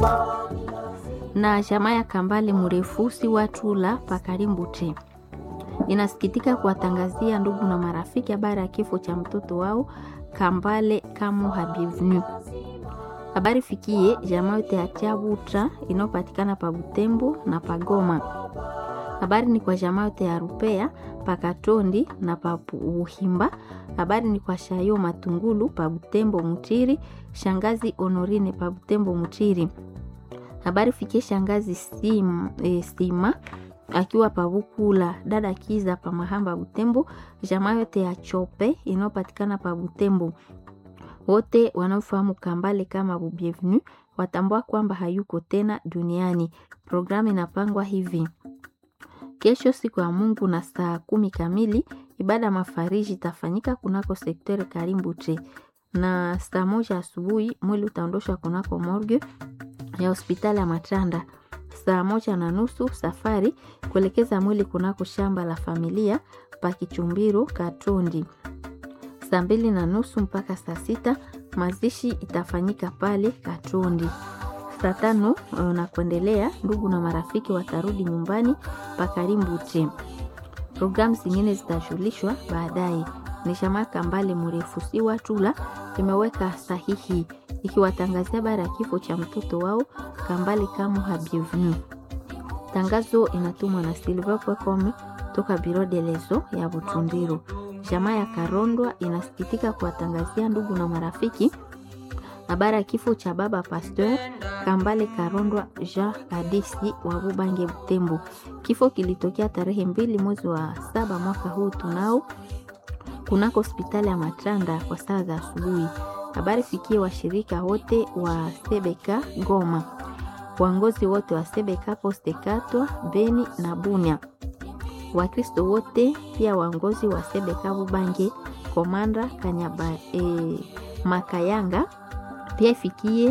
na jamaa ya Kambale Murefusi Watula Pakarimbuti inasikitika kuwatangazia ndugu na marafiki habari ya kifo cha mtoto wao Kambale Kamu Habivenu. Habari fikie jamaa yote ya Chabutra inayopatikana pa Butembo na Pagoma. Habari ni kwa jamaa yote ya Rupea Pakatondi na pa Uhimba. Habari ni kwa Shayo Matungulu pa Butembo Mutiri, shangazi Honorine pa Butembo Mutiri. Habari fikie shangazi Sim, e, Sima akiwa pabukula dada Kiza pa Mahamba Butembo, jamaa yote ya Chope inayopatikana pa Butembo. Wote wanaofahamu Kambale kama Bubievenu watambua kwamba hayuko tena duniani. Programu inapangwa hivi: kesho siku ya Mungu na saa kumi kamili ibada mafariji itafanyika kunako sektori Karimbuche, na saa moja asubuhi mwili utaondoshwa kunako morgue ya hospitali ya Matanda. Saa moja na nusu safari kuelekeza mwili kunako shamba la familia pa Kichumbiro Katondi. Saa mbili na nusu mpaka saa sita mazishi itafanyika pale Katondi. Saa tano na kuendelea, ndugu na marafiki watarudi nyumbani pa Karimbuche. Programu zingine zitajulishwa baadaye. Ni jamaa Kambale Murefusi Watula imeweka sahihi ikiwatangazia habari ya kifo cha mtoto wao Kambale Kamu Habievenu. Tangazo inatumwa na Silva Kwekome toka Biro de Lezo ya Butundiro. Jamaa ya Karondwa inasikitika kuwatangazia ndugu na marafiki habari ya kifo cha baba Pasteur Kambale Karondwa Jean Adisi wa Bubange Butembo. Kifo kilitokea tarehe mbili mwezi wa saba mwaka huu tunao kunako hospitali ya Matranda kwa saa za asubuhi. Habari fikie washirika wote wa Sebeka Goma, waongozi wote wa Sebeka Poste Katwa Beni na Bunya, Wakristo wote pia waongozi wa Sebeka Bubange Komanda Kanyaba e, Makayanga pia ifikie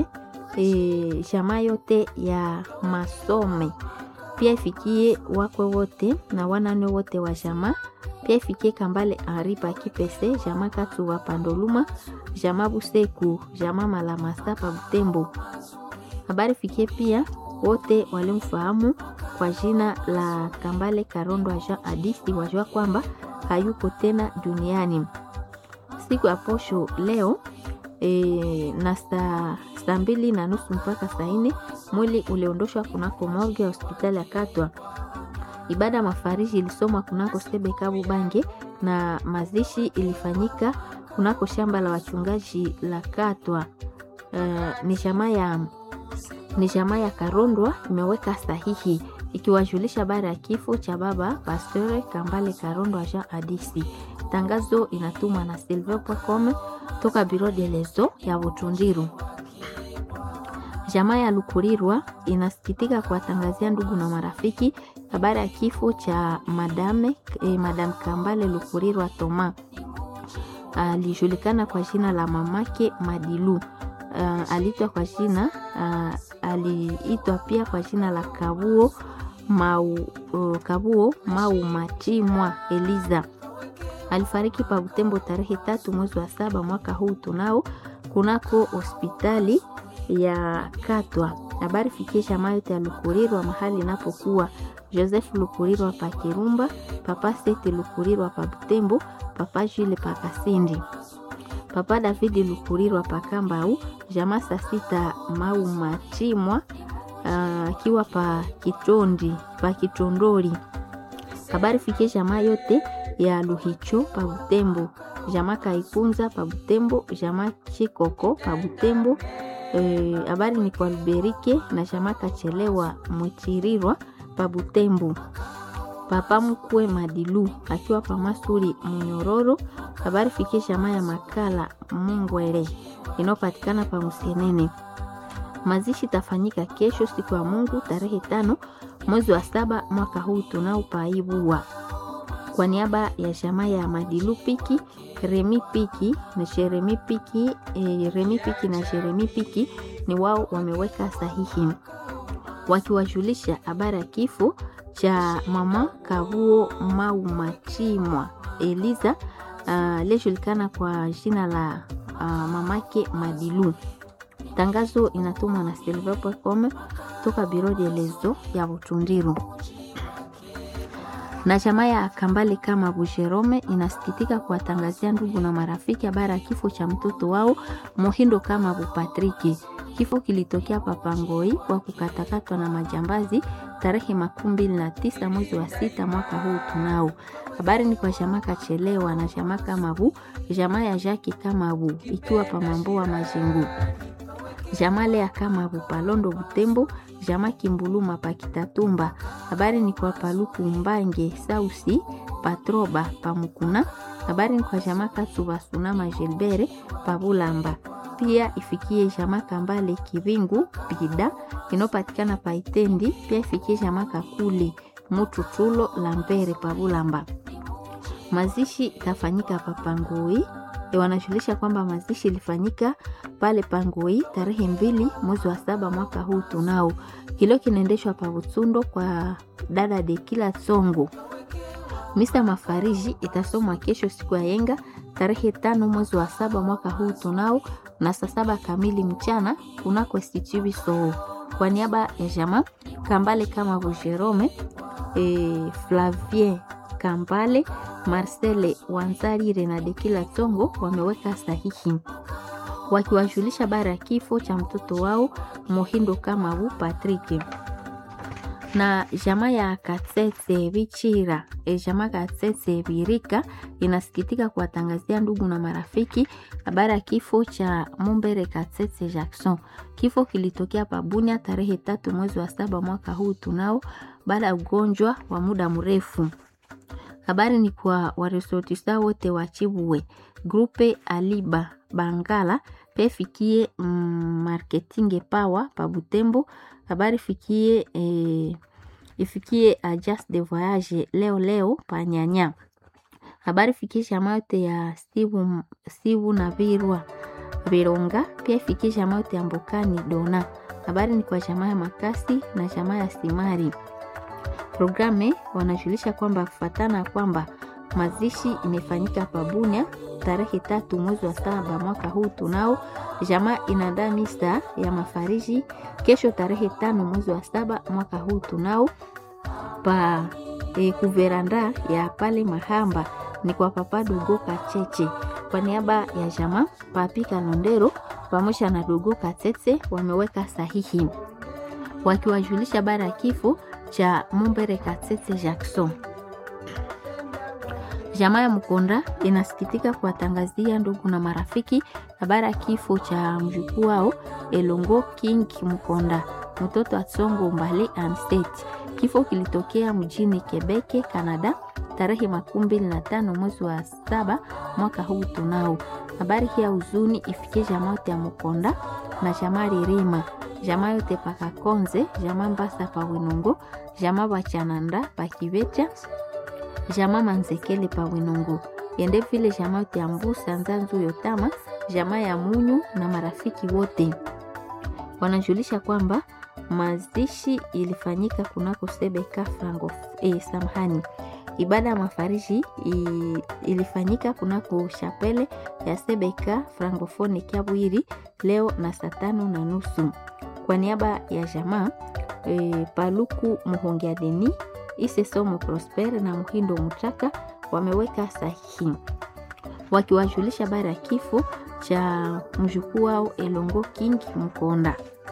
e, jamaa yote ya Masome pia ifikie wakwe wote na wanane wote wa jamaa pia ifikie Kambale Aripa Kipese jamaa Katu wa Pandoluma jamaa Buseku jamaa Malamasa pa Butembo. Habari fikie pia wote walimfahamu kwa jina la Kambale Karondo Jean Adisi wajua kwamba hayuko tena duniani. Siku ya posho leo e, na saa saa mbili na nusu mpaka saa nne mwili uliondoshwa kunako morgue ya hospitali ya Katwa. Ibada mafariji ilisomwa kunako Sebekabu Bange na mazishi ilifanyika kunako shamba la wachungaji la Katwa. Uh, ni jamaa ya ni jamaa ya Karondwa imeweka sahihi ikiwajulisha habari ya kifo cha baba Pasteur Kambale Karondwa Jean Adisi. Tangazo inatumwa na silver.com toka Biro de Lezo ya Butundiru. Jamaa ya Lukurirwa inasikitika kuwatangazia ndugu na marafiki habari ya kifo cha madame eh, madam Kambale Lukurirwa Toma alijulikana kwa jina la mamake Madilu. Uh, aliitwa kwa jina uh, aliitwa pia kwa jina la Kabuo Mau, uh, Kabuo Mau Machimwa Eliza. Alifariki pa Butembo tarehe tatu mwezi wa saba mwaka huu tunao kunako hospitali ya Katwa. Habari fikie jamaa yote ya Lukurirwa mahali inapokuwa Joseph Lukurirwa pa Kirumba, papa Sete Lukurirwa pa Butembo, papa Jule pa Kasindi, papa Davidi Lukurirwa pa Kambau, jamaa saa sita Mau Machimwa akiwa uh, pa Kitondi pa Kitondori. Habari fikie jamaa yote ya Luhicho pa Butembo, jamaa Kaikunza pa Butembo, jamaa Chikoko pa Butembo. Habari e, ni kwa Luberike na jamaa Kachelewa Mwichirirwa pa Butembo. Papa mkwe Madilu akiwa pa Masuri Munyororo. Habari fikie jamaa ya Makala Mungwere inayopatikana pa Musenene. Mazishi tafanyika kesho siku ya Mungu tarehe tano mwezi wa saba mwaka huu tunao paibua kwa niaba ya jamaa ya Madilu Piki Remi Piki na Jeremi Piki e, Remi Piki na Jeremi Piki ni wao wameweka sahihi wakiwajulisha habari ya kifo cha mama Kavuo Mau Machimwa Eliza aliyejulikana uh, kwa jina la uh, mamake Madilu. Tangazo inatumwa na silver.com toka biro de lezo ya Butundiru na chama ya Kambale kama Busherome inasikitika kuwatangazia ndugu na marafiki habari ya kifo cha mtoto wao Mohindo kama Bupatriki. Kifo kilitokea Papangoi kwa kukatakatwa na majambazi tarehe makumi mbili na tisa mwezi wa sita mwaka huu tunao. Habari ni kwa jamaa Kachelewa na jamaa Kamabu, jamaa ya Jaki Kamabu ikiwa Pamamboa Majengo, jamaa Lea Kamabu Palondo Butembo, jamaa Kimbuluma Pakitatumba. Habari ni kwa Paluku Mbange Sausi Patroba Pamukuna. Habari ni kwa jamaa Katuba Sunama Gilbere Pabulamba pia ifikie jamaa Kambale Kivingu Pida inayopatikana Paitendi. Pia ifikie jamaa Kakuli Mututulo Lambere Pabulamba. Mazishi itafanyika pa Pangoi. E, wanajulisha kwamba mazishi ilifanyika pale Pangoi tarehe mbili mwezi wa saba mwaka huu tunao. Kilio kinaendeshwa pa Butsundo kwa dada de kila Songo. Misa mafariji itasomwa kesho siku ya yenga tarehe tano mwezi wa saba mwaka huu tunao na saa saba kamili mchana kunako Institut Soo. Kwa niaba ya jamaa Kambale kama Jerome e, Flavien Kambale Marcele Wanzarire na Dekila Tongo wameweka sahihi wakiwajulisha bara ya kifo cha mtoto wao Mohindo Kamabu Patrick na jamaa ya Katsetse Bichira e, jamaa Katsetse Birika inasikitika kuwatangazia ndugu na marafiki habari ya kifo cha Mumbere Katsetse Jackson. Kifo kilitokea Pabunia tarehe tatu mwezi wa saba mwaka huu tunao, baada ya ugonjwa wa muda mrefu. Habari ni kwa waresortisa wote wa Chibuwe grupe Aliba Bangala pe fikie mm, marketing power pa Butembo. Habari fikie eh, ifikie agence de voyage leo leo pa Nyanya. Habari fikie jamaa yote ya Sibu, Sibu na Virwa Vironga, pia ifikie jamaa yote ya Mbokani Dona. Habari ni kwa jamaa ya Makasi na jamaa ya Simari. Programe wanajulisha kwamba kufatana kwamba mazishi imefanyika Pabunia tarehe tatu mwezi wa saba mwaka huu tunao. Jamaa inaandaa misa ya mafariji kesho tarehe tano mwezi wa saba mwaka huu tunao pa e, kuveranda ya pale Mahamba ni kwa Papa Dogo Kacheche kwa niaba ya jamaa Papi Kalondero pamoja na Dogo Katete wameweka sahihi wakiwajulisha bara ya kifo cha Mumbere Katete Jackson. Jamaa ya Mkonda inasikitika kuwatangazia ndugu na marafiki habari ya kifo cha mjukuu wao Elongo King Mkonda, mtoto wa Tsongo Mbale Anstate. Kifo kilitokea mjini Quebec, Canada tarehe makumi mbili na tano mwezi wa saba mwaka huu tunao. Habari hii ya huzuni ifikie jamaa yote ya Mkonda na jamaa Ririma, jamaa yote pakakonze, jamaa Mbasa pa Winongo, jamaa Bachananda pa Kivecha jamaa Manzekele pa Winongo yende vile jamaa yote ya Mbusa Nzanzu Yotama, jamaa ya Munyu na marafiki wote wanajulisha kwamba mazishi ilifanyika kunako Sebeka Frango eh, samhani ibada ya mafariji ilifanyika kunako shapele ya Sebeka Francofone Kiabwiri leo na saa tano na nusu kwa niaba ya jamaa e, Paluku Muhongea Deni Ise Somo Prosper na Muhindo Mutaka wameweka sahihi wakiwajulisha habari ya kifo cha mjukuu wao Elongo King Mkonda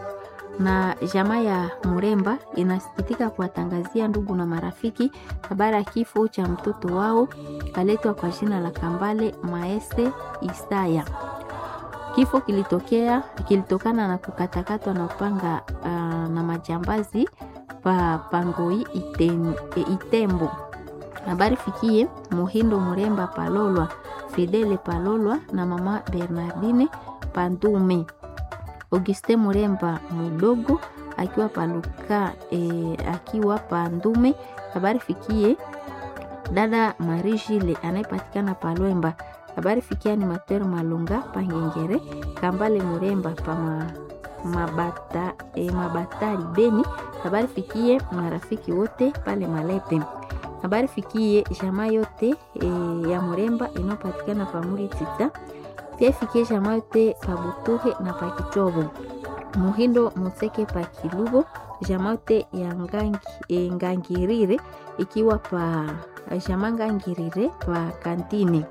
na jamaa ya Muremba inasikitika kuwatangazia ndugu na marafiki habari ya kifo cha mtoto wao aletwa kwa jina la Kambale Maese Isaya. Kifo kilitokea kilitokana na kukatakatwa na upanga uh, na majambazi pa Pangoi iten, e, Itembo. Habari fikie Muhindo Muremba Palolwa, Fidele Palolwa na mama Bernardine Pandume. Auguste Muremba mudogo akiwa paluka e, akiwa Pandume. Habari fikie dada Marijile anayepatikana Palwemba. Habari fikia animateur Malunga Pangengere Kambale Muremba pa ma, mabata, e, Mabatari Beni. Habari fikie marafiki wote pale Malepe. Habari fikie jamaa yote e, ya Muremba inayopatikana pa Muri Tita. Pia fikie jamaa yote pa Butuhe na pa Kitobo. Muhindo Museke pa Kilubo, jamaa yote ya ngangi, e, Ngangirire ikiwa pa jamaa Ngangirire pa Kantini.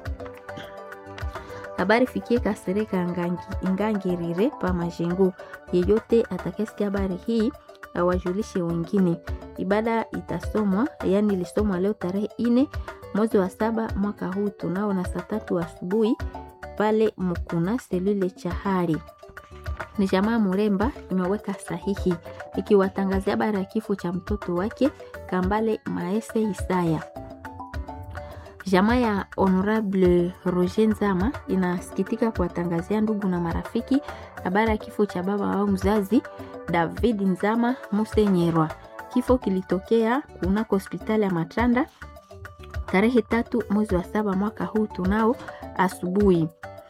Habari fikie Kasereka Ngangi, Ngangirire pa Majengo. Yeyote atakayesikia habari hii awajulishe wengine. Ibada itasomwa yani ilisomwa leo tarehe ine mwezi wa saba mwaka huu tunao na saa tatu asubuhi pale Mukuna selule Chahari. Ni jamaa Muremba imeweka sahihi ikiwatangazia habari ya kifo cha mtoto wake Kambale Maese Isaya. Jamaa ya Honorable Roger Nzama inasikitika kuwatangazia ndugu na marafiki habari ya kifo cha baba wao mzazi David Nzama Musenyerwa. Kifo kilitokea kunako hospitali ya Matanda tarehe tatu mwezi wa saba mwaka huu tunao asubuhi.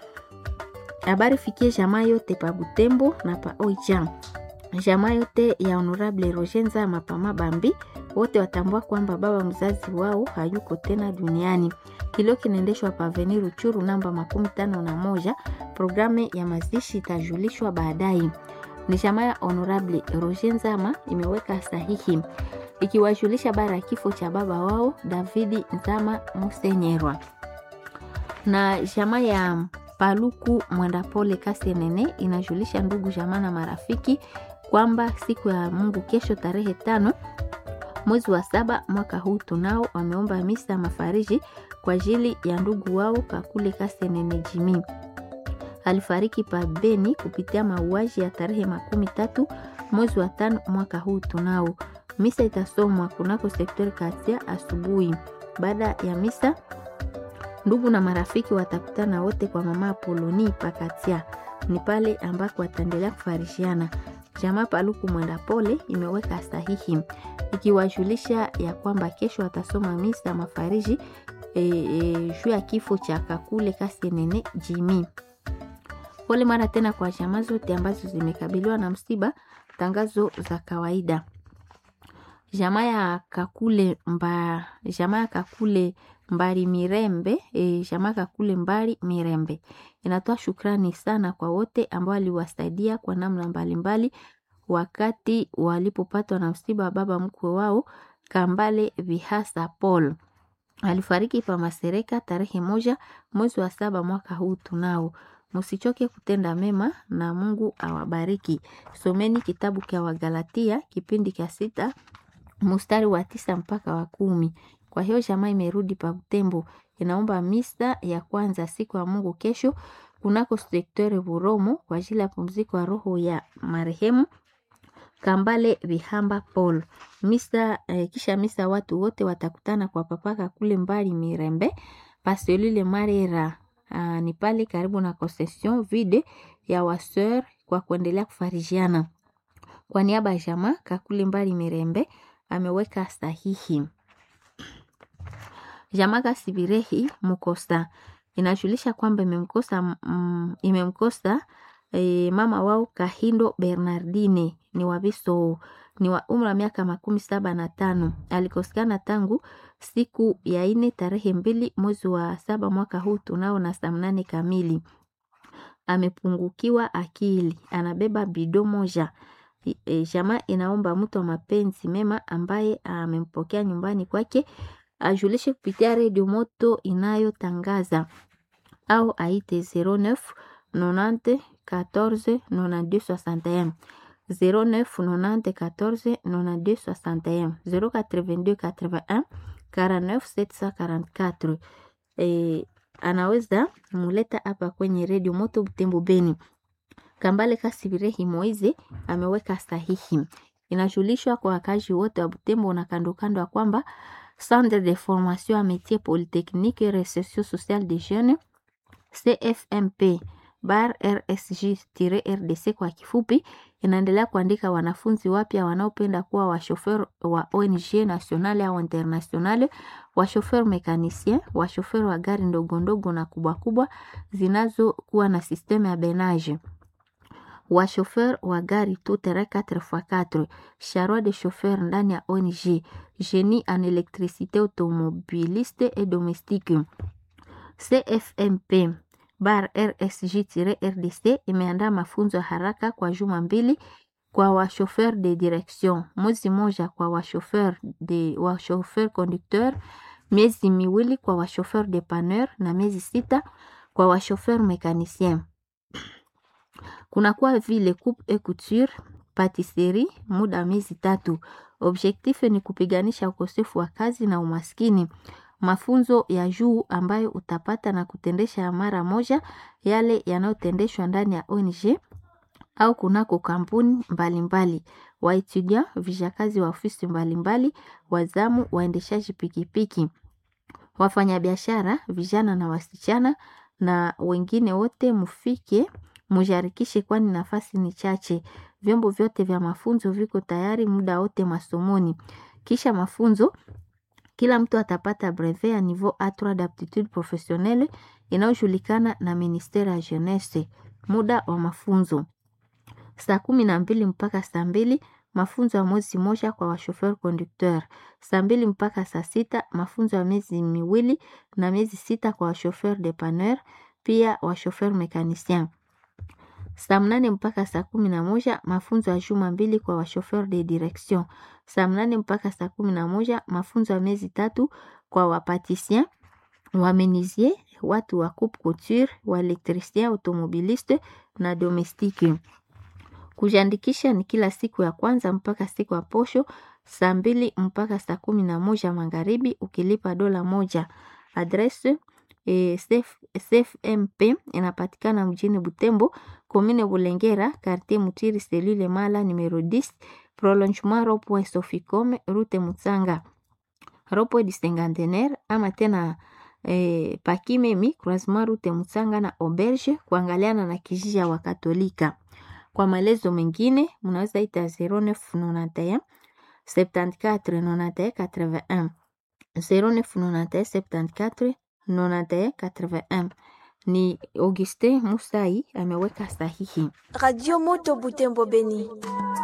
Habari fikie jamaa yote pa Butembo na pa Oicha, jamaa yote ya Honorable Roger Nzama pa Mabambi, wote watambua kwamba baba mzazi wao hayuko tena duniani. Kilio kinaendeshwa pa Avenue Ruchuru namba makumi tano na moja. Programu ya mazishi itajulishwa baadaye. Ni jamaa ya Honorable Roger Nzama imeweka sahihi ikiwajulisha bara ya kifo cha baba wao Davidi Nzama Musenyerwa na jamaa ya Paluku Mwendapole Kasenene inajulisha ndugu jamaa na marafiki kwamba siku ya Mungu kesho tarehe tano mwezi wa saba mwaka huu tunao wameomba misa mafariji kwa ajili ya ndugu wao Kakule Kasenene Jimi alifariki pa Beni kupitia mauaji ya tarehe makumi tatu mwezi wa tano mwaka huu tunao. Misa itasomwa kunako sektori Kasia asubuhi. Baada ya misa, ndugu na marafiki watakutana wote kwa mama Apoloni Pakatia, ni pale ambako wataendelea kufarishiana. Jamaa Paluku Mwenda Pole imeweka sahihi ikiwajulisha ya kwamba kesho watasoma misa mafariji e, e, juu ya kifo cha Kakule Kasenene Jimi. Pole mara tena kwa jamaa zote ambazo zimekabiliwa na msiba. Tangazo za kawaida. Jamaa ya Kakule mba, jamaa ya Kakule Mbari Mirembe e, jamaa Kakule Mbari Mirembe inatoa shukrani sana kwa wote ambao waliwasaidia kwa namna mbalimbali wakati walipopatwa na msiba wa baba mkwe wao Kambale Vihasa Paul alifariki pa Masereka tarehe moja mwezi wa saba mwaka huu tunao Msichoke kutenda mema na Mungu awabariki. Someni kitabu cha Wagalatia kipindi cha sita mstari wa tisa mpaka wa kumi. Kwa hiyo jamaa imerudi pa Butembo, inaomba misa ya kwanza siku ya Mungu kesho kunako sektere Buromo kwa ajili ya pumziko ya roho ya marehemu Kambale Vihamba Paul. Misa eh, kisha misa watu wote watakutana kwa papaka kule mbali Mirembe paselule Marera Uh, ni pale karibu na concession vide ya waseur kwa kuendelea kufarijiana. Kwa niaba ya jamaa Kakule Mbali Mirembe ameweka sahihi. Jamaa Kasibirehi Mukosa inajulisha kwamba imemkosa mm, imemkosa e, mama wao Kahindo Bernardine ni wabiso ni wa umri wa miaka makumi saba na tano alikosekana tangu siku ya ine tarehe mbili mwezi wa saba mwaka huu tunao na saa mnane kamili. Amepungukiwa akili, anabeba bido moja. E, jamaa inaomba mtu wa mapenzi mema ambaye amempokea nyumbani kwake ajulishe kupitia redio moto inayotangaza au aite 09 90 14 92 61 09 90 14 92 61 082 81 49 744. E, anaweza muleta hapa kwenye redio moto Butembo Beni. Kambale Kasibirehi Moize ameweka sahihi. Inajulishwa kwa wakazi wote wa Butembo na kando kando ya kwamba Centre de formation a métier polytechnique et recherche sociale des jeunes CFMP bar RSG-RDC kwa kifupi, inaendelea kuandika wanafunzi wapya wanaopenda kuwa washofer wa ONG nationale au internationale, washofer mekanicien, washofer wa gari ndogo ndogo na kubwa kubwa zinazokuwa na sisteme ya benage washofer wa gari tout terrain 4x4 charroi de chauffeur ndani ya ONG génie en électricité automobiliste et domestique CFMP bar RSG-RDC imeandaa mafunzo ya haraka kwa juma mbili kwa washofer de direction, mwezi moja kwa washofer de washofer conducteur, miezi miwili kwa washofer depanneur na miezi sita kwa washofer mekanicien. Kunakuwa vile coupe et couture, patisserie muda wa miezi tatu. Objectif ni kupiganisha ukosefu wa kazi na umaskini. Mafunzo ya juu ambayo utapata na kutendesha mara moja yale yanayotendeshwa ndani ya ONG au kunako kampuni mbalimbali. Waetudia vijakazi wa ofisi mbalimbali, wazamu, waendeshaji pikipiki, wafanyabiashara, vijana na wasichana na wengine wote mufike mujarikishe, kwani nafasi ni chache. Vyombo vyote vya mafunzo viko tayari muda wote masomoni. Kisha mafunzo kila mtu atapata brevet ya niveau A3 d'aptitude professionnelle inayojulikana na ministere ya jeunesse. Muda wa mafunzo saa kumi na mbili mpaka saa mbili mafunzo ya mwezi moja kwa washofer conducteur. Saa mbili mpaka saa sita mafunzo ya miezi miwili na miezi sita kwa washofer depanneur, pia washofer mekanicien. Saa mnane mpaka saa kumi na moja mafunzo ya juma mbili kwa washofer de direction. Saa mnane mpaka saa kumi na moja mafunzo ya miezi tatu kwa wapatisien, wamenisier, watu wa coupe couture, waelektricien, automobiliste na domestique. Kujiandikisha ni kila siku ya kwanza mpaka siku ya posho saa mbili mpaka saa kumi na moja magharibi ukilipa dola moja. Adrese eh, CFMP inapatikana mjini Butembo, commune Bulengera, quartier Mutiri, selule Mala numero 10, prolongement rond-point Soficom, route Mutsanga, rond-point du Cinquantenaire ama tena eh, Pakimemi, croisement route Mutsanga na Auberge, kuangaliana na kijiji ya Wakatolika. Kwa maelezo mengine mnaweza ita 0991 74 91 81 0991 74 91 81. Ni Auguste Musai ameweka sahihi. Radio Moto Butembo Beni.